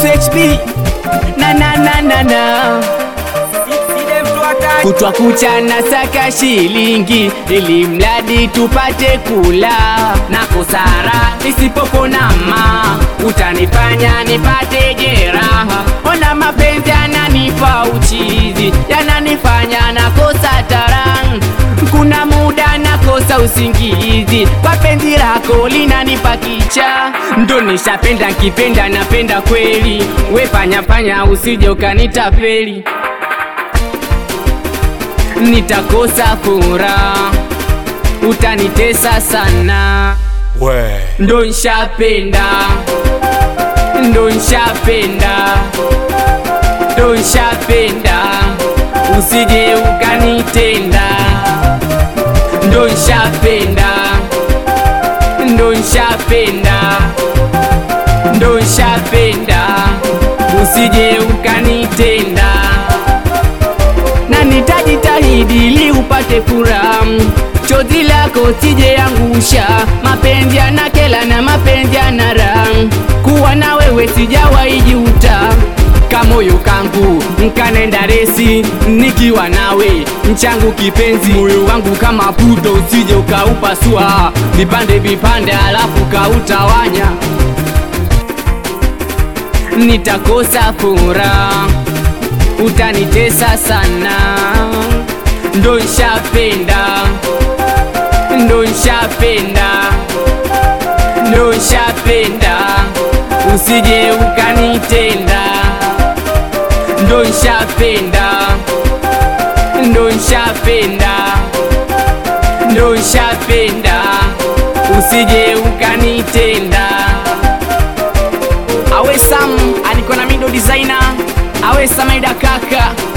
SHB na na na na na kutwa kucha na saka shilingi ili mradi tupate kula na kusara nisipokonama utanifanya nipate jeraha ona mapenzi yananipa uchizi yananifanya nakosa tarang kuna muda nakosa usingizi kwa penzi lako linanipa kicha ndo nishapenda nkipenda napenda kweli wefanyafanya usije ukanitapeli nitakosa furaha, utanitesa sana. We. Ndo nshapenda, ndo nshapenda, ndo nshapenda, usije ukanitenda. Ndo nshapenda, ndo nshapenda, ndo nshapenda, usije ukanitenda na nitajitahidi ili upate furaha. Chozi lako sije angusha, mapenzi yanakela na mapenzi yana raha. Kuwa na wewe sijawahi juta, kamoyo kangu nkanenda resi nikiwa nawe mchangu kipenzi, moyo wangu kama puto, usije ukaupasua vipande vipande, alafu kautawanya, nitakosa furaha utanitesa sana, ndo nshapenda, ndo nshapenda, ndo nshapenda, usije ukanitenda, ndo nshapenda, ndo nshapenda, ndo nshapenda, usije ukanitenda. Awe Sam alikuwa na mindo designer awe Samaida kaka